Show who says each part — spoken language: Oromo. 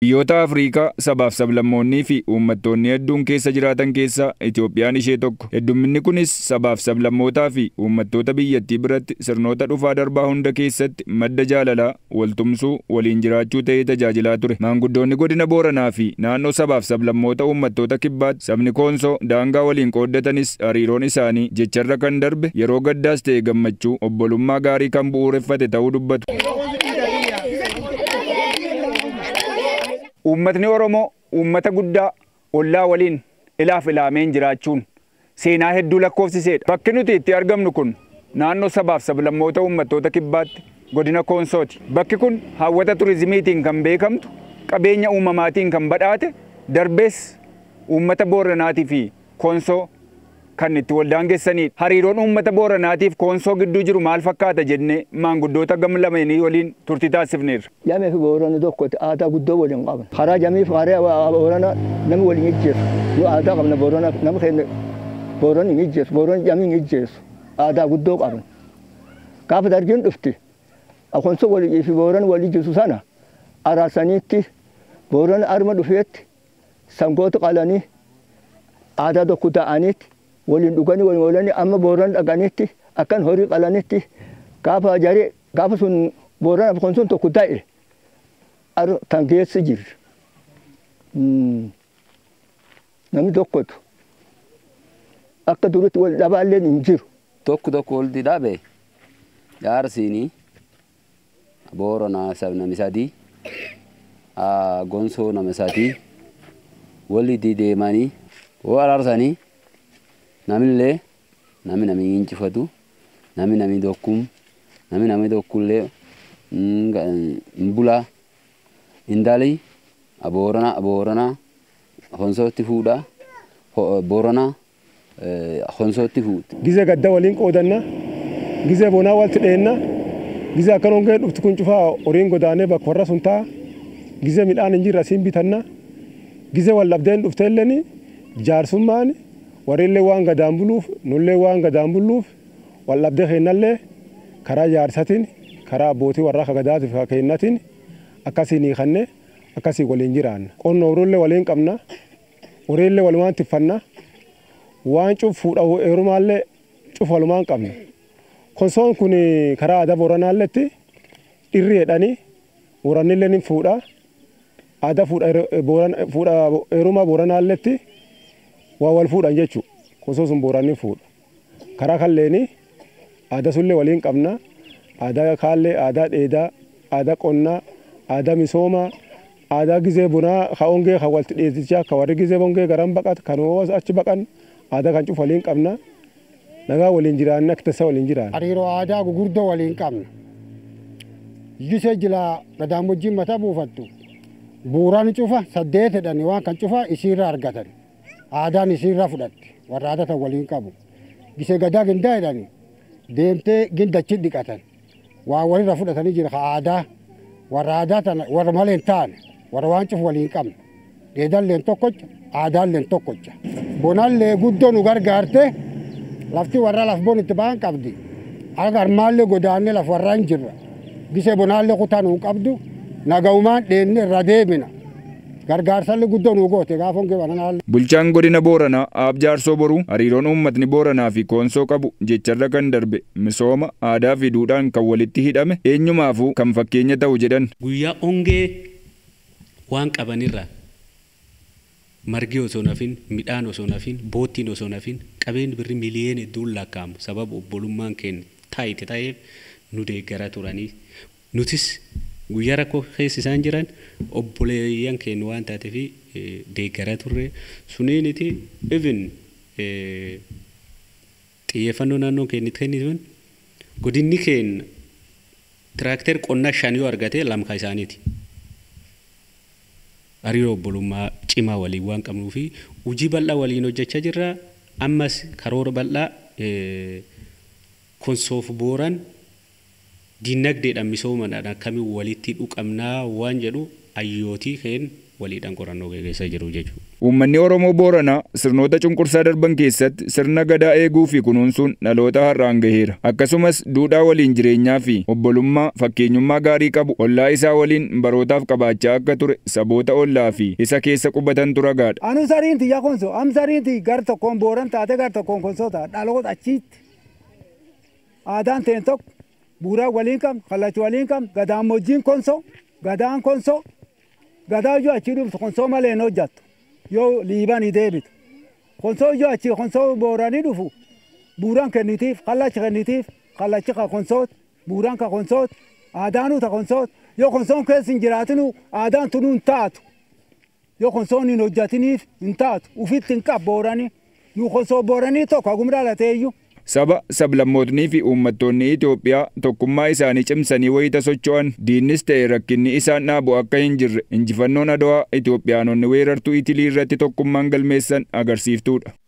Speaker 1: Biyyoota Afriikaa sabaaf sablammoonnii fi uummattoonni hedduun keessa jiraatan keessaa Itoophiyaan ishee tokko. Heddumminni kunis sabaaf sablammootaa fi uummattoota biyyattii biratti sirnoota dhufaa darbaa hunda keessatti madda jaalalaa, waltumsuu, waliin jiraachuu ta'ee tajaajilaa ture. Maanguddoonni godina Booranaa fi naannoo sabaaf sablammoota uummattoota kibbaatti sabni Koonsoo daangaa waliin qooddatanis hariiroon isaanii jecharra kan darbe yeroo gaddaas ta'e gammachuu obbolummaa gaarii kan bu'uureffate ta'uu dubbatu.
Speaker 2: Uummatni Oromoo uummata guddaa ollaa waliin ilaaf ilaameen jiraachuun seenaa hedduu lakkoofsiseedha. Bakki nuti itti argamnu kun naannoo sabaaf sablammoota uummattoota kibbaatti godina Koonsooti. Bakki kun hawwata turizimiitiin kan beekamtu, qabeenya uumamaatiin kan badhaate, darbees uummata Booranaatii fi Koonsoo kan itti waldaangessanidha. Hariiroon uummata Booranaatiif Koonsoo gidduu jiru maal fakkaata jennee maanguddoota gam lameenii waliin turtii taasifneerra.
Speaker 3: Jamii fi Boorana tokkotti aadaa guddoo waliin qaban. Karaa jamii fi karaa Boorana namni waliin ijjeessu. Nu aadaa qabna Boorana nama keenya Boorana hin ijjeessu. Boorana jamii hin ijjeessu. Aadaa guddoo qaban. Gaafa dargiin dhufti. Koonsoo walii fi Boorana walii jiru sana araarsaniitti Boorana arma dhufeetti sangoota qalanii aadaa tokko ta'aniitti waliin dhuganii waliin oolanii amma booran dhaqanitti akkan horii qalanitti gaafa jaree gaafa sun booran kun sun tokko ta'e kan geessi jirri. Namni tokkotu akka duritti wal dhabaallee hin jiru.
Speaker 4: Tokko tokko walitti dhabe jaarsiini booranaa nama sadii gonsoo nama sadii walitti deemanii wal araarsanii namillee nami nami injifatu nami nami dokkum nami nami dokkullee mbula indali aboorana aboorana honsootti fuudha boorana honsootti fuudha.
Speaker 5: Gizee gadda waliin qoodanna gizee bonaa walitti dheenna gizee akkan hongee dhufti kun cufaa horiin godaanee bakka warra sun ta'a gizee midhaan hin jirre asiin bitanna gizee wal dhabdeen dhufteelleen jaarsummaan warrillee waan gadaan buluuf nullee waan gadaan bulluuf wal dhabdee keennallee karaa jaarsatiin karaa abbootii warraa kagadaatiif keennatiin akkasiin hiikanne akkasii waliin jiraanna. Qonna horiillee waliin qabna horiillee walumaan tiffanna waan cuf fuudha heerumaallee cuf walumaan qabna. Konsoon kun karaa aadaa booranaalletti dhirri jedhanii boorannillee ni fuudha. Aadaa fuudha heerumaa booranaalletti waa wal fuudhan jechuudha. Konsoo sun booranni fuudha. Karaa kalleeni aadaa sullee waliin qabna. Aadaa kaallee, aadaa dheedaa, aadaa qonnaa, aadaa misoomaa, aadaa gizee bunaa, ka hongee, ka walti dheetichaa, ka warri gizee hongee garan baqat, kan achi baqan aadaa kan cufu waliin qabna. Nagaa waliin jiraanna, akka tasaa waliin jiraanna.
Speaker 6: Hariiroo aadaa gugurdoo waliin qabna. Gisee jila gadaamojjiin mataa buufattu. Buuraan cufa saddeet jedhani waan kan cufa isiirra argatan. aadaan isiirra fudhatte warra aadatan waliin qabu gisee gadaa gindaa jedhani deemtee gindachi dhiqatan waa walirra fudhatanii jira ka aadaa warra aadaa tana warra malee hin taane warra waan cufu waliin qabne dheedalleen tokkocha aadaalleen tokkocha bonallee guddoo nu gargaarte lafti warra laf bon itti ba'an qabdi aga armaallee godaannee laf warra hin jirra gisee bonaallee kutaa nuu qabdu nagaumaan dheenne irra deemina gargaarsallee guddoo nuu goote gaafa hongee bananaallee.
Speaker 1: Bulchaan godina Booranaa Aab Jaarsoo Boruu hariiroon uummatni Booranaa fi Koonsoo qabu jecharra kan darbe misooma aadaa fi duudhaan kan walitti hidhame eenyumaafuu kan fakkeenya ta'u jedhan.
Speaker 7: Guyyaa hongee waan qabanirra margi osoo nafin midhaan osoo nafin boottiin osoo nafin qabeenyi birri miliyoona hedduun lakkaa'amu sababa obbolummaan keenya taayite ta'eef nu deeggara turanii nutis guyyaa rakkoo keessa isaan jiran obboleeyyan keenya waan taateef deeggara turre suniiniti even xiyyeeffannoo naannoo keenyatti kennituun godinni keenya tiraakter qonna shan yoo argate lamka isaaniiti. Hariiroo obbolummaa cimaa waliin waan qabnuu fi hojii bal'aa waliin hojjechaa jirra. Ammas karoora bal'aa konsoof booran diinagdeedhaan misoomadhaan akkamiin walitti dhuqamnaa waan jedhu hayyootii keen waliidhaan qorannoo gaggeessaa jiru jechuudha.
Speaker 1: Uummanni Oromoo Booranaa sirnoota cunqursaa darban keessatti sirna gadaa eeguu fi kunuunsuun dhaloota har'aan gaheera. Akkasumas duudhaa waliin jireenyaa fi obbolummaa fakkeenyummaa gaarii qabu ollaa isaa waliin barootaaf qabaachaa akka ture saboota ollaa fi isa keessa qubatantu ragaadha.
Speaker 8: Anu sariin tiyya konso am sariin ti gar tokkoon booran taate gar tokkoon konsoota dhaloota achiitti. Aadaan teen tokko buuraa waliin qabna kallachi waliin qabna gadaan mojjiin konso gadaan konso gadaa iyyuu achii dhuftu konsoo malee hin hojjattu yoo liibanii deebitu konsoo iyyuu achii konsoo booranii dhufu buuraan kennitiif kallachi kennitiif kallachi ka konsoot buuraan ka konsoot aadaanuu ta konsoot yoo konsoon keessa hin jiraatinu aadaan tunuu hin taatu yoo konsoon hin hojjatiniif hin taatu ufitti hin qab booranii nu konsoo booranii tokko hagum dhalateeyyuu.
Speaker 1: Saba sablammootnii fi uummattoonni Itoophiyaa tokkummaa isaanii cimsanii wayita socho'an diinnis ta'e rakkinni isaan dhaabu akka hin jirre injifannoon Adwaa Itoophiyaanonni weerartuu Itilii irratti tokkummaan galmeessan agarsiiftuudha.